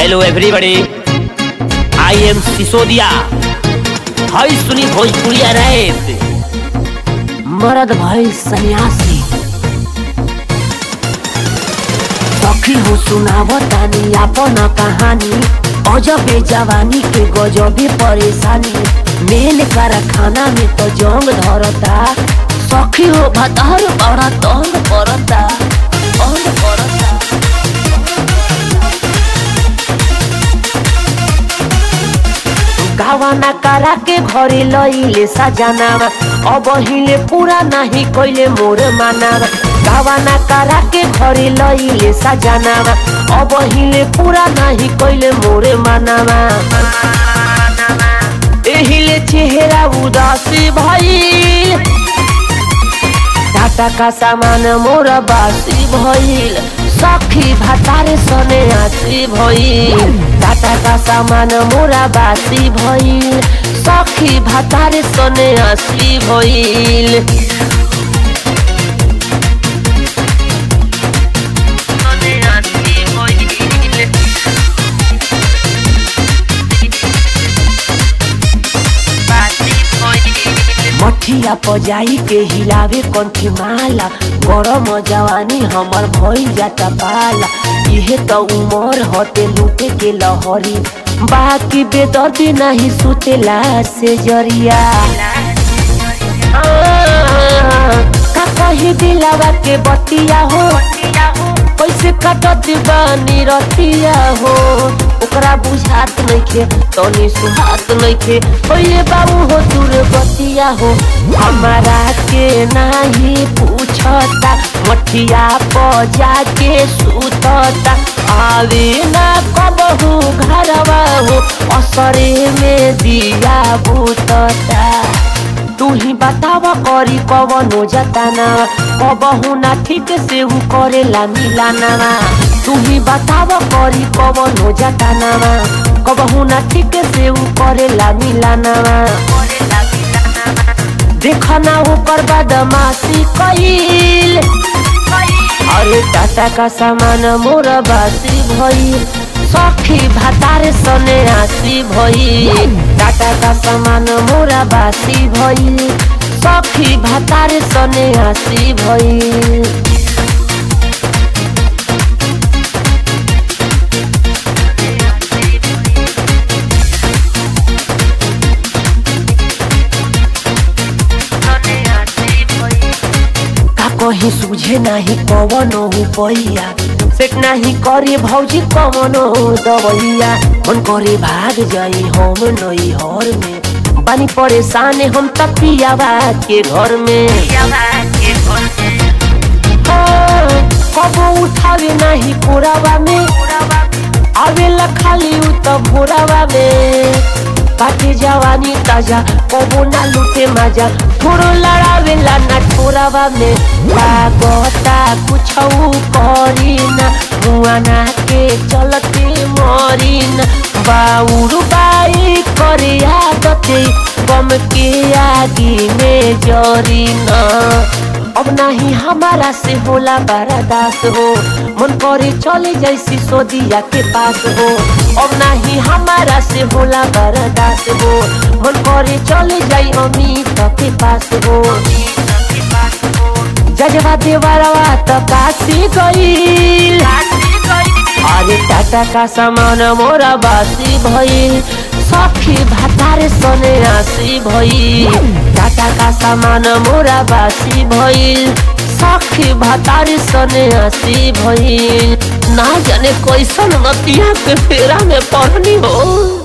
hello everybody I am Sisodia hi सुनी भोजपुरिया rap मरद भाई सन्यासी सखी हो सुनावतानी आपन कहानी अजबे जवानी के गजबे परेशानी मेल कारखाना में तो जंग धरता सखी हो भतार बड़ा तंग पड़ता तंग पड़ता गावाना करा के घरे लइले सजनावा अब हिले पूरा नहीं कोइले मोर मानावा गावाना करा के घरे लइले सजनावा अब हिले पूरा नहीं कोइले मोर मानावा एहिले चेहरा उदासी भइल टाटा का सामान मोर बासी भइल सखी भातारे सने आसी भइल टाटा का सामान मोरा बासी भइल सखी भातारे सने आसी भइल सने आसी भइल मठिया पजाई के हिलावे कंठी माला गरम जवानी हमर भइल जाता पाला इहे त उमर हटे लूटे के लहरी बाकी बेदर्दी नहीं सुतेला से जरिया आ, का कही दिलावा के बतिया हो कैसे कटत बानी रतिया हो ओकरा बुझात नइखे तनी सुहात नइखे ओए बाबू हो दूर बतिया हो हमारा के नाही पूछता मठिया प जाके सुतता आवे ना कबहू घरवा हो असरे में दिया बुतता तू ही बताव करी कवनो जताना कबहू ना ठीक से उ करेला मिलाना तू ही बताव करी कवनो जताना कबहू ना ठीक से उ करेला मिलाना देखना ओकर बदमाशी कईल अरे टाटा का सामान मोर बासी भइल सखी भातारे सने आसी भइल टाटा का सामान मोरा बासी भइल सखी भातारे सने आसी भइल का कहीं सूझे नाही कवनो पैया सेट नाही करे भौजी कवनो दवैया मन करे भाग जाई हम नई हर में बानी परेशान हम तपियावा के घर में हाँ, कबो उठावे नाही पुरावा में आवेला खाली उ त भोरावा में काटे जवानी ताजा कबो ना लूटे मजा थोड़ो लड़ावेला ना ठोरावा में लागता कुछ करी ना मुआना के चलते मरी ना बाउर बाई करे आदते गम के आगे में जरी ना अब नहीं हमारा से होला बर्दास हो मन करे चले जैसी सोदिया के पास हो अब नहीं हमारा से होला बर्दास हो मन करे चले जाई अमित के पास हो जजवा देवरवा तो काशी गईल अरे टाटा का सामान मोरा बासी भइल सखी भातारे सने आसी भइल टाटा का सामान मोरा बासी भइल सखी भातारे सने आसी भइल ना जाने कैसन मतिया के फेरा में पढ़नी हो